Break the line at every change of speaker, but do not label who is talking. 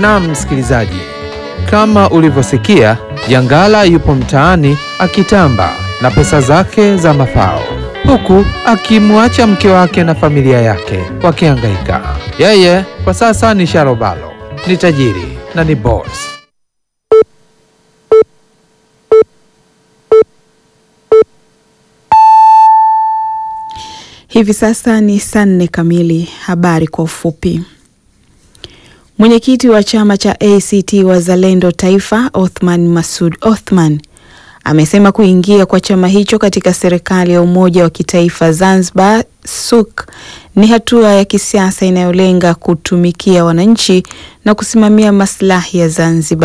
Naam msikilizaji, kama ulivyosikia, Jangala yupo mtaani akitamba na pesa zake za mafao, huku akimwacha mke wake na familia yake wakihangaika. Yeye kwa sasa ni sharobalo, ni tajiri na ni boss.
Hivi sasa ni saa nne kamili. Habari kwa ufupi. Mwenyekiti wa chama cha ACT Wazalendo Taifa, Othman Masud Othman, amesema kuingia kwa chama hicho katika serikali ya umoja wa kitaifa Zanzibar SUK ni hatua ya kisiasa inayolenga kutumikia wananchi na kusimamia maslahi ya Zanzibar.